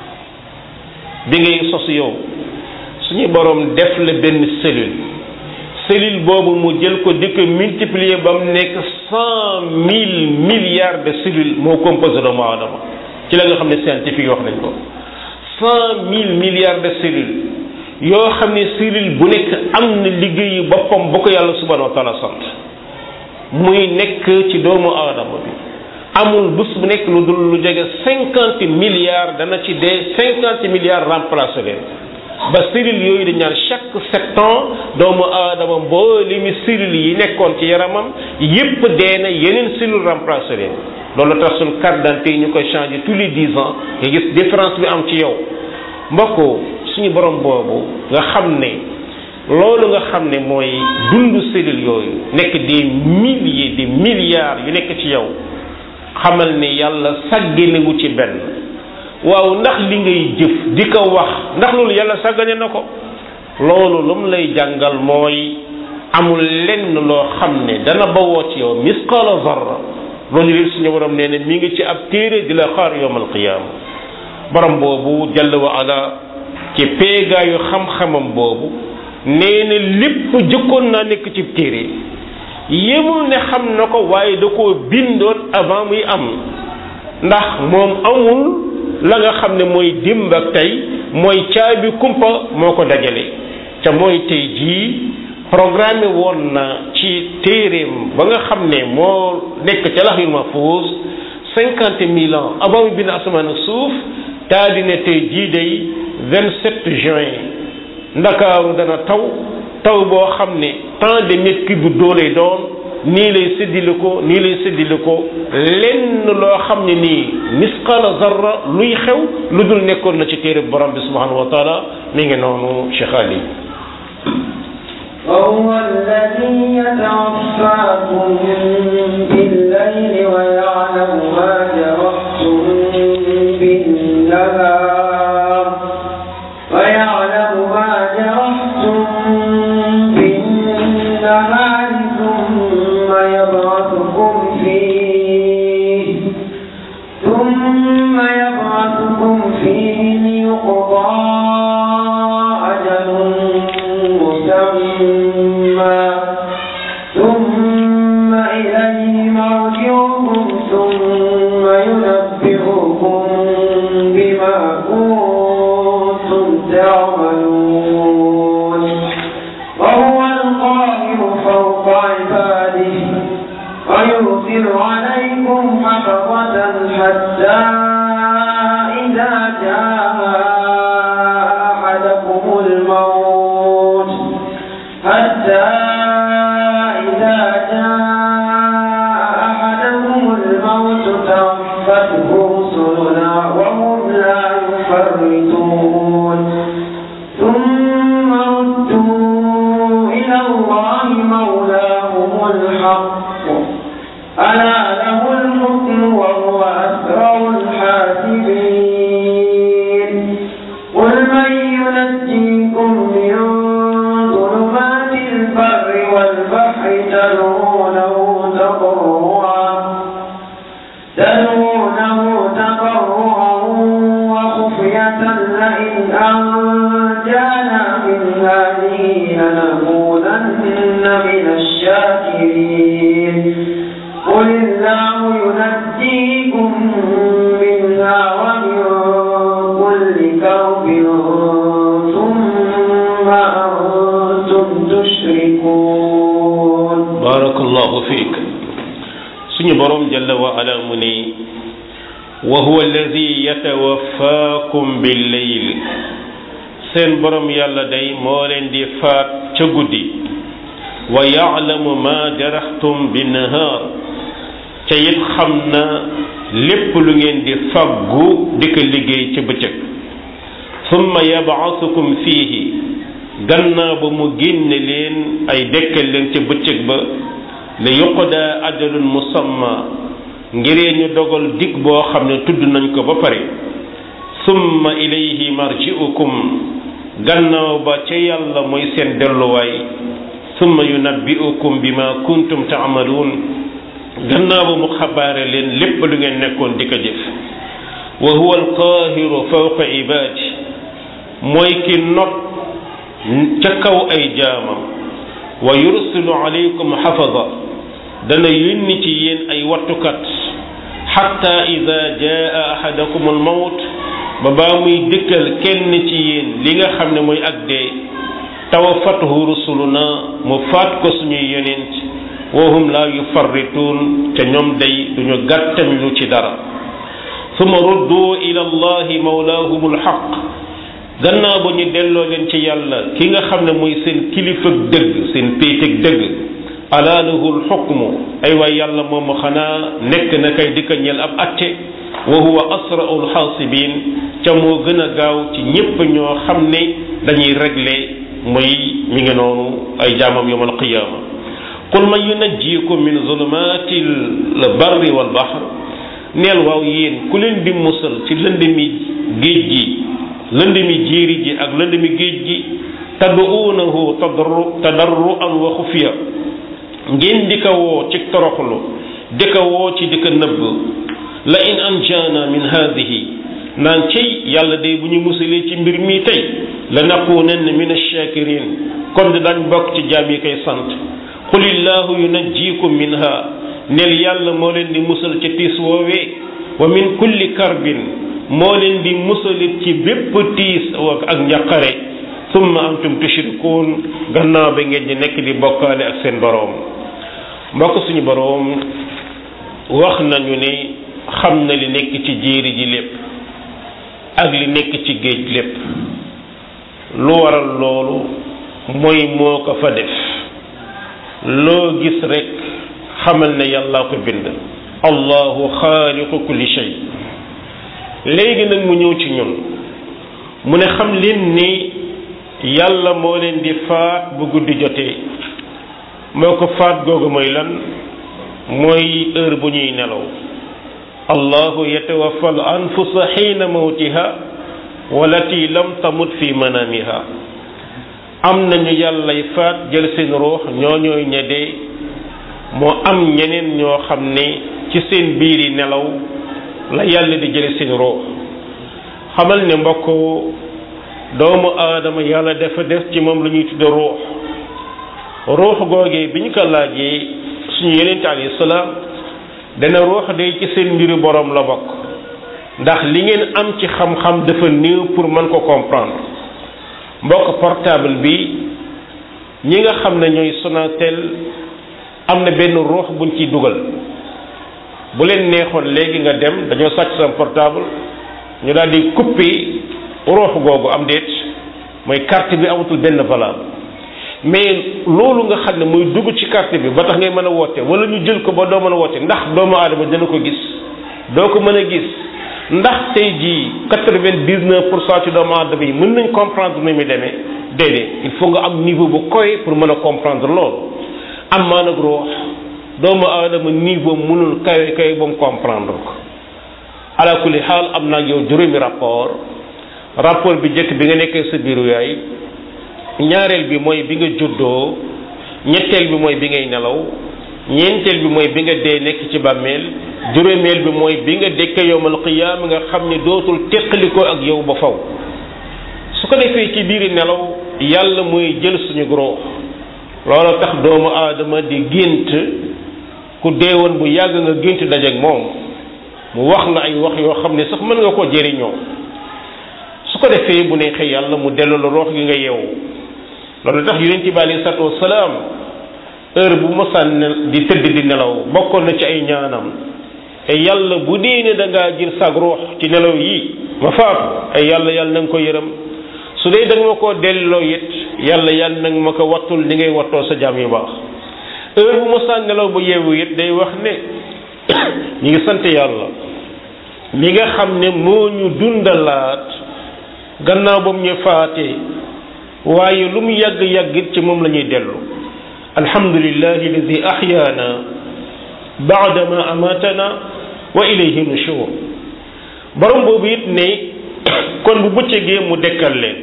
bi ngay sos yow suñu borom def la benn cellule cellule boobu mu jël ko di ko multiplier ba mu nekk cent mille milliards de cellules moo composé doomu aadama ci la nga xam ne scientifique wax nañ ko cent mille milliards de cellules yoo xam ne cellule bu nekk am na liggéeyu boppam bu ko yàlla subhanahu wa taala sant muy nekk ci doomu aadama bi amul bés bu nekk lu dul lu jege cinquante milliards dana ci dee cinquante milliards remplacé leen ba cellules yooyu dañ naan chaque sept ans doomu aadama mboolemi cellules yi nekkoon ci yaramam yépp dee na yeneen cellules remplacé leen loolu tax suñ carte d'identité yi ñu koy changer tous les dix ans nga gis différence bi am ci yow mbokk suñu borom boobu nga xam ne loolu nga xam ne mooy dundu cellules yooyu nekk des milliers des milliards yu nekk ci yow xamal ne yàlla sàgganewu ci benn waaw ndax li ngay jëf di ko wax ndax loolu yàlla sàggane na ko loolu lu mu lay jàngal mooy amul lenn loo xam ne dana bawoo ci yow misqala zarra loolu léegi suñu borom nee na mi ngi ci ab téere di la xaar yowmal qiyaama borom boobu jalla wa ala ci peegaayu xam-xamam boobu nee na lépp jëkkoon naa nekk ci téere yemul ne xam na ko waaye da koo bindoon avant muy am ndax moom amul la nga xam ne mooy démb ak tey mooy caabi kumpa moo ko dajale ca mooy tey jii programme woon na ci téeréem ba nga xam ne moo nekk ca laxil mahfuus cinquante mille ans avant mu bind asamaan ak suuf daa di ne tey jii day vingt sept juin ndakaaru dana taw taw boo xam ne tant de mètres cubes d'eau lay doon nii lay séddile ko nii lay séddile ko lenn loo xam ne nii misqala zarra luy xew lu dul nekkoon na ci téere borom bi subhanahu wa taala mi ngi noonu Cheikh Ali وهو الذي يتوفاكم بالليل ويعلم ما جرحتم بالنهار ويعلم ما جرحتم بالنهار ثم يبعثكم فيه ثم يبعثكم فيه ليقضى أجل مسمى ثم إليه مرجعكم ثم ينبئكم بما كنتم تعملون وهو القاهر فوق عباده ويرسل عليكم حفظة حتى إذا جاء أحدكم الموت حتى إذا جاء أحدكم الموت توفته رسلنا وهم لا يفرطون ثم ردوا إلى الله مولاهم الحق ألا له الحكم وهو أسرع الحاسبين قل من ينجيكم من ظلمات البر والبحر تدعونه تضرعا تدعونه تضرعا وخفية لئن أنجانا من هذه لنكونن من الشاكرين قل الله ينجيكم منها ومن كل كرب ثم أنتم تشركون barakallahu fiik suñu borom jalla wa ala mu ni wa huwa alladi yatawaffaakum billeyl seen borom yàlla day moo leen di faat ca guddi wa yaalamu ma jaraxtum binnahaar ca it xam na lépp lu ngeen di faggu di ko liggéey ca bëccëg summa yabaasukum fiihi gannaaw ba mu génne leen ay dekkal leen ca bëccëg ba li yuqda ajalun musamma ngiree ñu dogal dig boo xam ne tudd nañ ko ba pare summa ilayhi marji'ukum gannaaw ba ca yàlla mooy seen delluwaay summa yunabbi'ukum bima kuntum ta'maluun gannaaw ba mu xabaare leen lépp lu ngeen nekkoon di ko jëf wa huwa alqaahiru fawqa ibaadi mooy ki not ca kaw ay jaamam wa yursilu alaykum xafada dana yónni ci yéen ay wattukat xatta ida jaa ahadakum almawt ba baa muy dëkkal kenn ci yéen li nga xam ne mooy ak dee tawafatuhu rusuluna mu faat ko suñuy yonent wa hum la yufarrituun te ñoom day duñu gàttañ lu ci dara summa ruddu ila allahi mawlaahum alxaq gannaaw ba ñu delloo leen ci yàlla ki nga xam ne mooy seen kilifa dëgg seen péeteg dëgg alaa lahul xukmu ay waay yàlla moomu xanaa nekk na kay di ko ñel ab atte wa huwa asraul xaasibin ca moo gën a gaaw ci ñépp ñoo xam ne dañuy régler mooy mi ngi noonu ay jaamam yowm alqiyaama qul man yunajjikum min zulumati l barri wal bahr neel waaw yéen ku leen di musal ci lëndëmi géej gi lëndëmi jéeri ji ak lëndëmi géej gi tad'uunahu tadarru tadarruan wa xufiya ngeen di ko woo ci toroxlu di ko woo ci di ko nëbb la in anjaana min haadihi naan cey yàlla day bu ñu musalee ci mbir mi tey la nakunanna min ash-shakirin kon dañ bokk ci jaam yi koy sant qulillahu yunajjikum minha neel yàlla moo leen di musal ca tiis woowee wa min kulli karbin moo leen di musalit ci bépp tiis ak njaqare summa antum tushrikuun gannaaw ba ngeen di nekk di bokkaale ak seen boroom mbokk suñu boroom wax nañu ne xam na li nekk ci jéeri ji lépp ak li nekk ci géej lépp lu waral loolu mooy moo ko fa def loo gis rekk xamal ne yàllaa ko bind allahu xaaliqu kulli shay léegi nag mu ñëw ci ñun mu ne xam leen ni yàlla moo leen di faat bu guddi jotee moo ko faat googu mooy lan mooy heure bu ñuy nelaw allahu yatawaffa al anfusa xiina mawtiha walati lam tamut fi manamiha am nañu yàllay faat jël seen ruux ñoo ñooy ñedee moo am ñeneen ñoo xam ne ci seen biir yi nelaw la yàlla di jële seen ruux xamal ne mbokk doomu aadama yàlla dafa def ci moom lu ñuy tudde ruux ruux googee bi ñu ko laajee suñu yonent alayhi salaam dana ruux day ci seen mbiru boroom la bokk ndax li ngeen am ci xam-xam dafa néew pour mën ko comprendre mbokk portable bi ñi nga xam ne ñooy Sonatel am na benn ruux buñ ciy dugal bu leen neexoon léegi nga dem dañoo sàcc sa portable ñu daal di couper ruux googu am déet mooy carte bi amatul benn valable mais loolu nga xam ne muy dugg ci carte bi ba tax ngay mën a woote wala ñu jël ko ba doo mën a woote ndax doomu aadama dana ko gis doo ko mën a gis ndax tey jii quatre-vingt-dix-neuf pour cent ci doomu aadama yi mën nañ comprendre ni muy demee déedéet il faut nga am niveau bu koy pour mën a comprendre loolu am maa nag ruux doomu aadama niveau mënul kawe kawe ba mu comprendre ko ala kulli xaal am naa yow juróomi rapport rapport bi njëkk bi nga nekkee sa biiru yaay ñaareel bi mooy bi nga juddoo ñetteel bi mooy bi ngay nelaw ñeenteel bi mooy bi nga dee nekk ci bàmmeel juróomeel bi mooy bi nga dekke yowmal qiyaama nga xam ne dootul teqalikoo ak yow ba faw su ko defee ci biiri nelaw yàlla mooy jël suñu ruux loolu tax doomu aadama di gént ku deewoon bu yàgg nga gént dajeek moom mu wax la ay wax yoo xam ne sax mën nga koo jëriñoo su ko defee bu neexee yàlla mu delloo la ruux gi nga yeewu loolu tax yonent bi alayhi salaatu wasalaam heure bu mosaan di tëdd di nelaw bokkoon na ci ay ñaanam te yàlla bu dee ne da ngaa jël sag ruux ci nelaw yi ma faatu ay yàlla yàlla na nga ko yërëm su dee da nga ma koo delloo it yàlla yàlla na nga ma ko wattul ni ngay wattoo sa jaam yu baax heure bu mosaan nelaw bu yeewu it day wax ne ñu ngi sant yàlla mi nga xam ne moo ñu dundalaat gannaaw ba mu ñu faatee waaye lu mu yàgg yàggit ci moom la ñuy dellu alhamdulillahi alladi ahyaana baadama amatana wa ilayhi nushur borom boobu it ne kon bu bëccëgee mu dekkal leen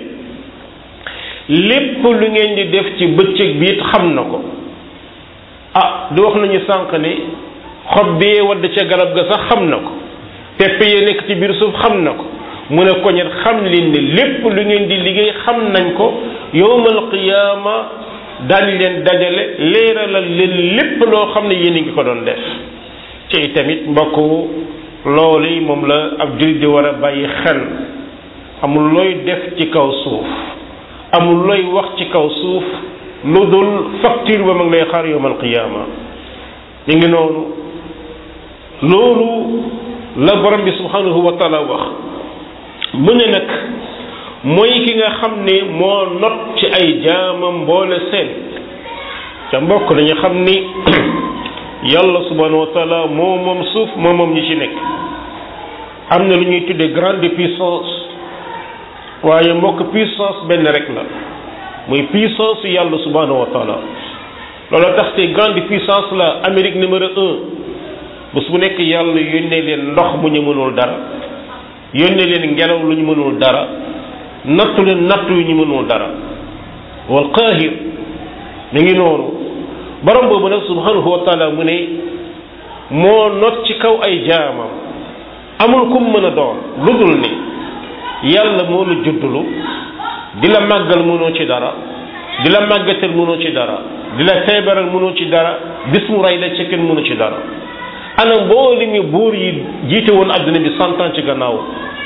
lépp lu ngeen di def ci bëccëg bi it xam na ko ah di wax nañu sànq ne xob bee wadd ca garab ga sax xam na ko pepp yee nekk ci biir suuf xam na ko mu ne ko ñet xam leen ne lépp lu ngeen di liggéey xam nañ ko yowmal qiyaama daañu leen dajale leeralal leen lépp loo xam ne yéen a ngi ko doon def ci tamit mbokk loolu yi moom la ab jullit di war a bàyyi xel amul looy def ci kaw suuf amul looy wax ci kaw suuf lu dul facture ba mag lay xaar yowmal qiyaama mi ngi noonu loolu la borom bi subhanahu wa taala wax mu ne nag mooy ki nga xam ne moo not ci ay jaamam mboole seen te mbokk dañu xam ni yàlla subhanahu wa taala moo moom suuf moo moom ñi ci nekk am na lu ñuy tuddee grande puissance waaye mbokk puissance benn rek la muy puissance yàlla subhanahu wa taala loolu tax te grande puissance la Amérique numéro un bés bu nekk yàlla yónnee leen ndox mu ñu mënul dara yónnee leen ngelaw lu ñu mënul dara nattu leen nattu yu ñu mënul dara wal qaahir mi ngi noonu borom boobu nag subhanahu wa taala mu ne moo not ci kaw ay jaamam amul kum mën a doon lu dul ni yàlla moo la juddulu di la màggal mënoo ci dara di la màggatal mënoo ci dara di la feebaral mënoo ci dara bis mu rey la ca kenn mënu ci dara ana mbooli mi buur yi jiite woon adduna bi cent ans ci gannaaw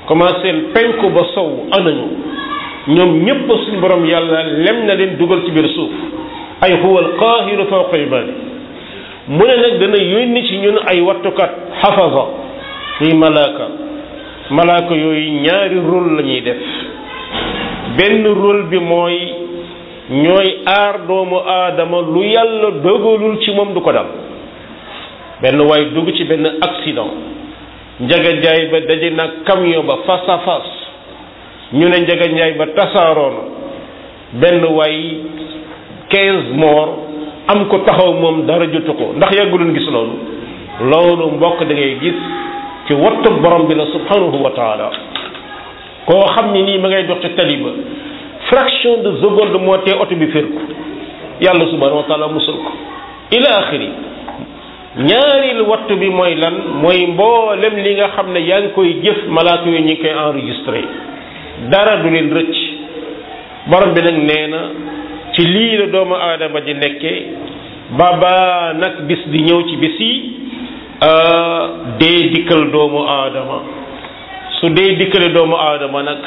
commencé penku ba sow anañu ñoom ñépp suñu borom yàlla lem na leen dugal ci biir suuf ay huwa alqaahiru fawqa ibaadi mu ne nag dana yónni ci ñun ay wattukat xafaza ñuy malaaka malaaka yooyu ñaari rôle la ñuy def benn rôle bi mooy ñooy aar doomu aadama lu yàlla dogalul ci moom du ko dal benn waay dugg ci benn accident njaganjaay ba daje nag camion ba face à face ñu ne njaganjaay ba tasaaroona benn waay quinze morts am ko taxaw moom dara jotu ko ndax yàgguloon gis loolu loolu mbokk da ngay gis ci wattu borom bi la subhanahu wa taala koo xam ni nii ma ngay dox ci tali ba fraction de seconde moo tee oto bi fér ko yàlla subhanahu wa taala musul ko ila axiri ñaaril wattu bi mooy lan mooy mboolem li nga xam ne yaa ngi koy jëf malaaka yooyu ñu ngi koy enregistré dara du leen rëcc borom bi nag nee na ci lii la doomu aadama di nekkee baba nag bis di ñëw ci bis yi dee dikkal doomu aadama su dee dikkale doomu aadama nag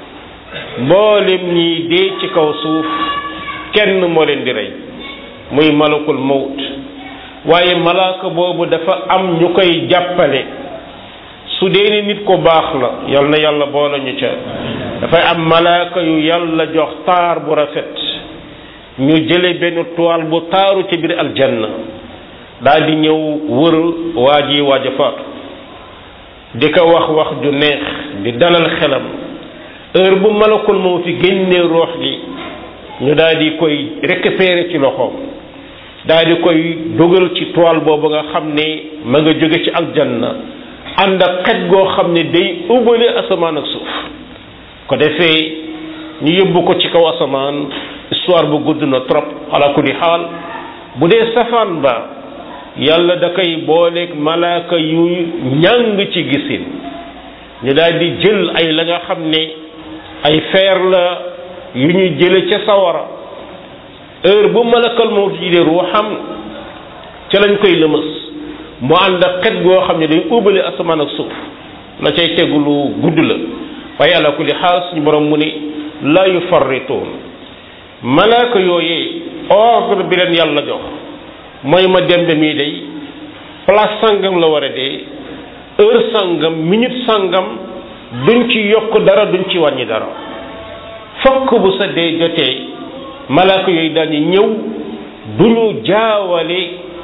mboolem ñi dee ci kaw suuf kenn moo leen di rey muy malakul mawt waaye malaaka boobu dafa am ñu koy jàppale su dee ni nit ko baax la yal na yàlla boole ñu ca dafay am malaaka yu yàlla jox taar bu rafet ñu jële benn toile bu taaru ci biir aljanna daal di ñëw wër waa ji waaj a faatu di ko wax wax ju neex di dalal xelam heure bu malakul moo fi génnee roox gi ñu daal di koy récupérer ci loxoom daal di koy dugal ci toile boobu nga xam ne ma nga jóge ci aljanna ànd ak xet goo xam ne day ubbale asamaan ak suuf ko defee ñu yóbbu ko ci kaw asamaan histoire bu gudd na trop ala kulli xaal bu dee safaan ba yàlla da koy booleeg malaaka yu ñàng ci gisin ñu daal di jël ay la nga xam ne ay feer la yu ñu jële ca sawara heure bu malakal moo ji de ruuxam ca lañ koy lëmës mu ànd ak xet goo xam ne day ubbale asamaan ak suuf la cay tegu lu gudd la waaye ala kulli xaal suñu borom mu ni la yufarrituun malaaka yooyee ordre bi leen yàlla jox mooy ma dembe mii day place sangam la war a dee heure sangam minute sangam duñ ci yokk dara duñ ci wàññi dara fokk bu sa dee jotee malaaka yooyu daal di ñëw duñu jaawale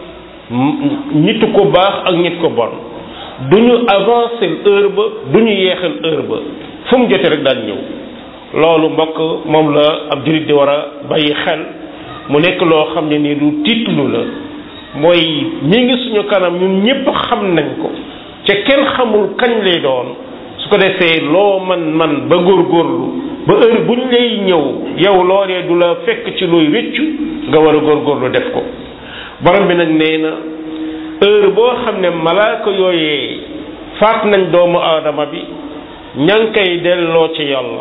nitu ko baax ak nit ko bon duñu avancer heure ba duñu yeexal heure ba fu mu jotee rek daal ñëw loolu mbokk moom la ab jullit di war a bàyyi xel mu nekk loo xam ne nii lu tiitlu la mooy ñi ngi suñu kanam ñun ñëpp xam nañ ko ca kenn xamul kañ lay doon su ko defee loo man man ba góorgóorlu ba heure bu ñu lay ñëw yow loolee du la fekk ci luy rëccu nga war a góorgóorlu def ko borom bi nag nee na heure boo xam ne malaaka yooyee faat nañ doomu aadama bi ña ngi koy delloo ci yàlla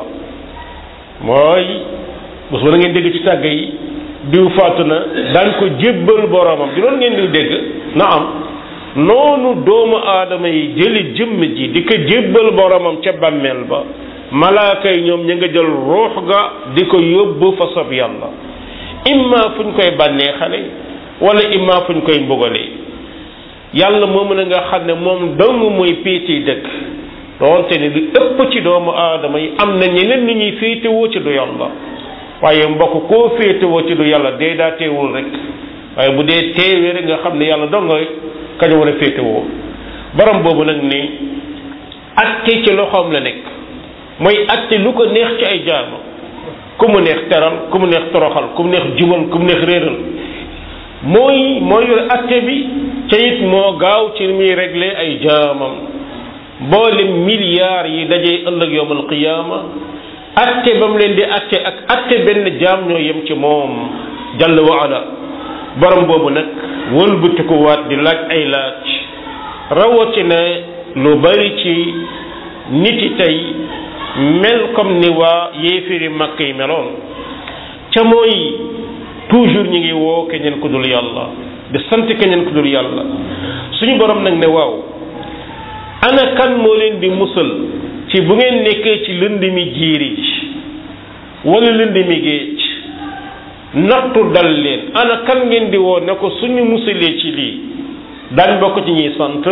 mooy bés ba na ngeen dégg ci tàgg yi diw faatu na daañ ko jébbal boromam di loolu ngeen di dégg na am noonu doomu aadama yi jëli jëmm ji di ko jébbal boromam ca bàmmeel ba malaaka yi ñoom ñu nga jël ruux ga di ko yóbbu fa sob yàlla imma fu ñu koy bànnee xale wala imma fu ñu koy mbugalee yàlla moom na nga xam ne moom dong mooy péeti dëkk doonte ne lu ëpp ci doomu aadama yi am na ñeneen ni ñuy féetewoo ci du yàlla waaye mbokk koo féetewoo ci du yàlla dee daa teewul rek waaye bu dee teewee rek nga xam ne yàlla dong nga kañ war a féetewoo borom boobu nag ni atte ci loxoom la nekk mooy atte lu ko neex ci ay jaama ku mu neex teral ku mu neex toroxal ku mu neex jubal ku mu neex réeral mooy mooy yor atte bi ca it moo gaaw ci muy régler ay jaamam boole milliards yi dajee ëllëg yowmal qiyaama atte ba mu leen di atte ak atte benn jaam ñoo yem ci moom jàll wa ala borom boobu nag wëlbatiku waat di laaj ay laaj rawatina lu bari ci nit yi tey mel comme ni waa yéefiri makk yi meloon ca mooy toujours ñi ngi woo keneen ku dul yàlla di sant keneen ku dul yàlla suñu borom nag ne waaw ana kan moo leen di musal ci ci bu ngeen nekkee ci lënd mi jiiri wala lënd mi géej nattu dal leen ana kan ngeen di woo ne ko suñu musalee ci lii daañ bokk ci ñuy sant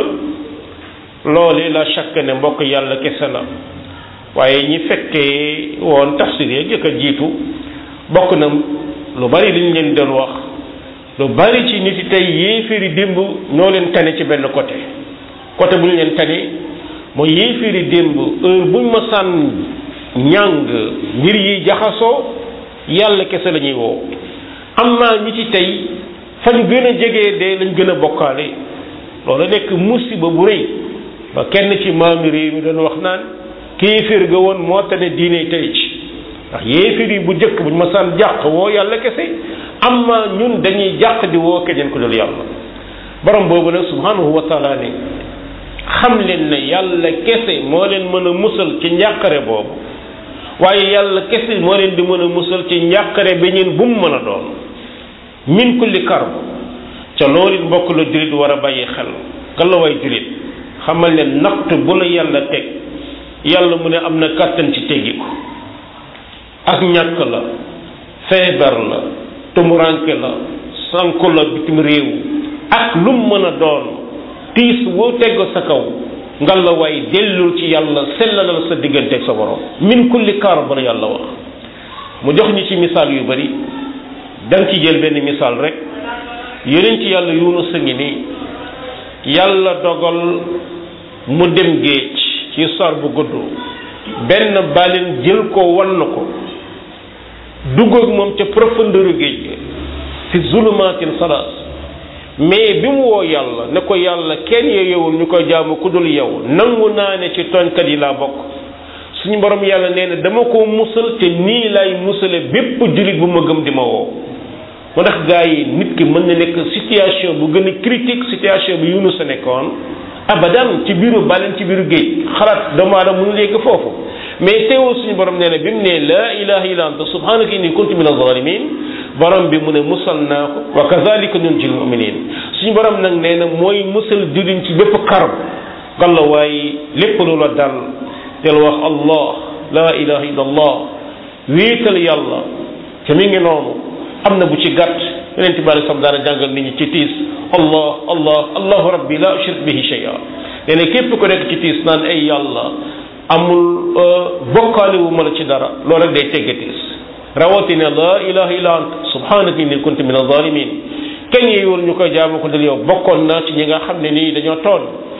loole la chaque ne mbokk yàlla kese la waaye ñi fekkee woon tafsir ya jëkk a jiitu bokk na lu bari liñ leen doon wax lu bari ci nit yi tey yéeféeri démb ñoo leen tane ci benn côté côté bu ñu leen tane mooy yéeféeri démb heure buñ ma sànn ñàng mbir yi jaxasoo yàlla kese la ñuy woo am naa ñi ci tey fa ñu gën a jegee de lañ gën a bokkaale loolu nekk musiba bu rëy ba kenn ci maami réew mi doon wax naan kéeféer ga woon moo tane diine tey ci ndax yéeféer yi bu jëkk buñ ma sànn jàq woo yàlla kese am na ñun dañuy jàq di woo keneen ko dul yàlla borom boobu nag subhanahu wa taala ne xam leen ne yàlla kese moo leen mën a musal ci njàqare boobu waaye yàlla kese moo leen di mën a musal ci njàqare bi ñeen bu mu mën a doon min kulli karb ca loolu it mbokk la jullit war a bàyyi xel galawaay jullit xamal ne natt bu la yàlla teg yàlla mu ne am na kàttan ci teggi ko ak ñàkk la feebar la tumuranke la sanku la bitim réew ak lu mu mën a doon tiis woo tegg sa kaw ngal la waay dellul ci yàlla sellalal sa diggante ak sa borom min kulli kaar ba la yàlla wax mu jox ñu ci misaal yu bari danga ci jël benn misaal rek yeneen ci yàlla Yunus a ngi nii yàlla dogal mu dem géej ci sar bu gudd benn balin jël ko wan na ko dugg ak moom ca profondeur géej gi fi zulumaatin salaas mais bi mu woo yàlla ne ko yàlla kenn yeyewul ñu koy jaamu ku dul yow nangu naa ne ci tooñkat yi laa bokk suñu borom yàlla nee na dama ko musal te nii lay musale bépp jullit bu ma gëm di ma woo moo tax gars yi nit ki mën na nekk situation bu gën a critique situation bi Yunus a nekkoon abadan ci biiru bàlleen ci biiru géej xalaat doomu aadama mënu léegi foofu mais teewul suñu borom nee na bi mu ne laa ilaha illa anta subhanaka inni kuntu min az-zalimin borom bi mu ne musal naa ko wa kazalika nunjil muminin suñu borom nag nee na mooy musal jullit ci bépp karb galla waaye lépp lu la dal del wax allah laa ilaha illa allah wéetal yàlla te mi ngi noonu am na bu ci gàtt yeneen tibaari sam daana jàngal nit ñi ci tiis allah allah allahu rabbi la ushrik bihi shay'a nee na képp ko nekk ci tiis naan ay yàlla amul bokkaale wu ma la ci dara loolu rek day tegge tiis rawatina la ilaha illa ant subhanaka inni kuntu min az-zalimin kenn yeewul ñu koy jaamu ko dal yow bokkoon na ci ñi nga xam ne nii dañoo toon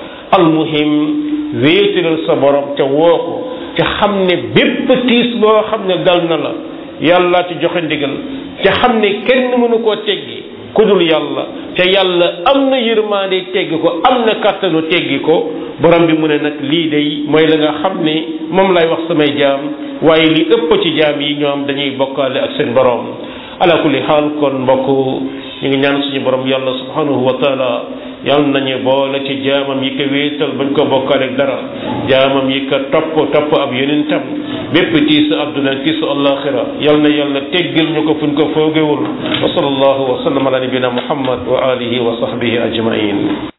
almuhim wéetalal sa borom ca woo ko ca xam ne bépp tiis boo xam ne dal na la yàlla ci joxe ndigal ca xam ne kenn mënu koo teggi ku dul yàlla ca yàlla am na yërmaande teggi ko am na kàttanu teggi ko borom bi mu ne nag lii day mooy la nga xam ne moom lay wax samay jaam waaye li ëpp ci jaam yi ñoom dañuy bokkaale ak seen borom ala kulli xaal kon mbokk ñu ngi ñaan suñu borom yàlla subhanahu wa taala yàlla nañu boole ci jaamam yi ko wéetal bañ ko bokkaale ak dara jaamam yi ko topp topp ab yonentam bépp tiisu àdduna tiisu alaxira yal na yàlla teggal ñu ko fuñ ko foogewul wa sallallahu wa sallam ala nabina muhammad wa alihi wa sahbihi ajmain